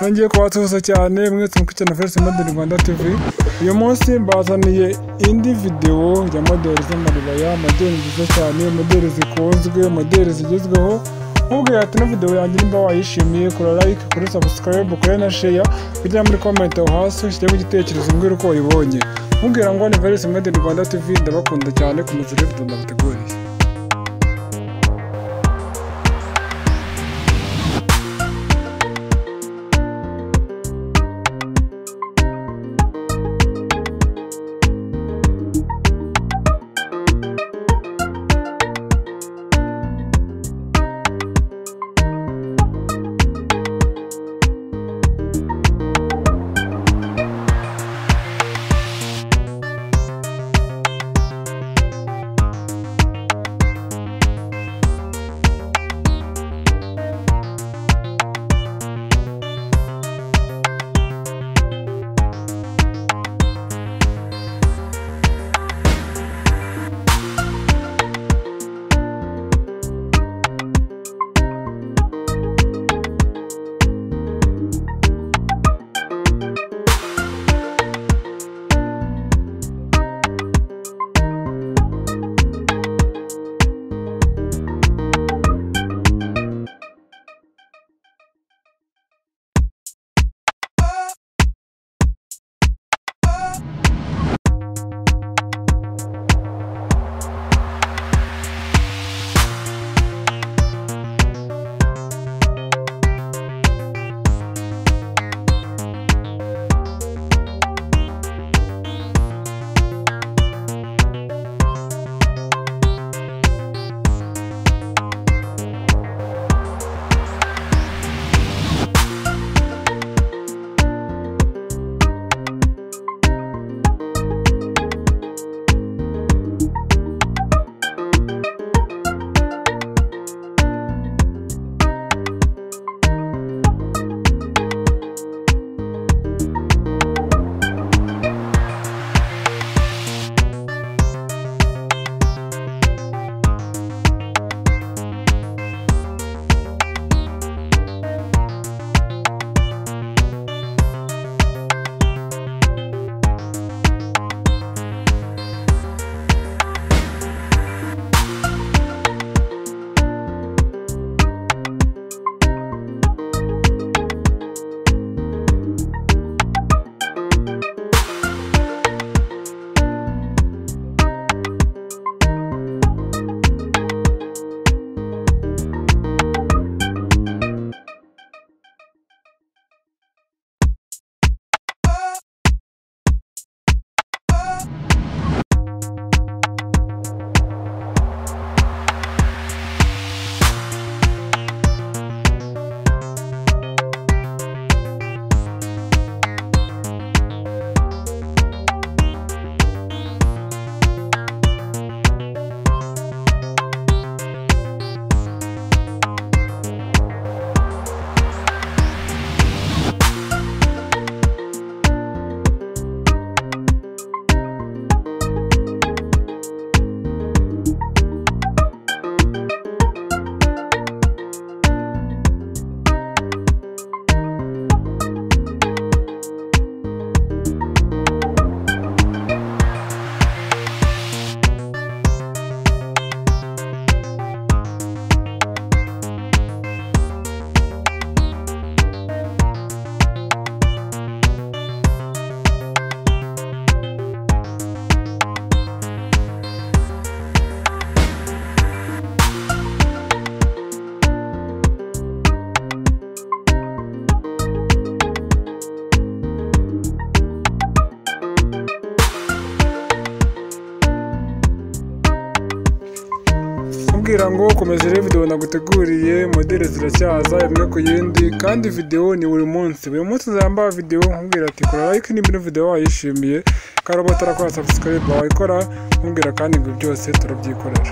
nongeye kubasuhuza cyane mwese mukurikiye na Felix Model Rwanda TV uyu munsi mbazaniye indi videwo ya modeli z'amaribaya modeli nziza cyane modeli zikunzwe modeli zigezweho nkubwira ati ino videwo yanjye nimba wayishimiye kora like kuri subscribe kuri na share kujya muri comment aho hasi ushyiremo igitekerezo mbwira uko wayibonye mubwira ngo ni Felix Model Rwanda TV ndabakunda cyane ku muzire video ndabateguriye kugira ngo komeza urebe videwo naguteguriye modeli ziracyaza imwe ku yindi kandi videwo ni buri munsi buri munsi uzambara videwo nkubwira ati kora like nimba ino videwo wayishimiye karabota arakora subscribe wayikora nkubwira kandi ngo byose turabyikorera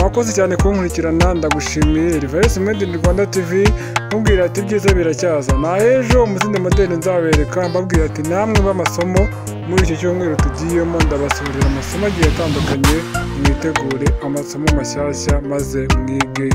wakoze cyane kunkurikirana ndagushimiye reverse made in rwanda tv mubwira ati ibyiza biracyaza na ejo muzindi modeli nzabereka mbabwira ati namwe b'amasomo muri iki cyumweru tugiyemo ndabasohorera amasomo agiye atandukanye mwitegure amasomo mashyashya maze mwige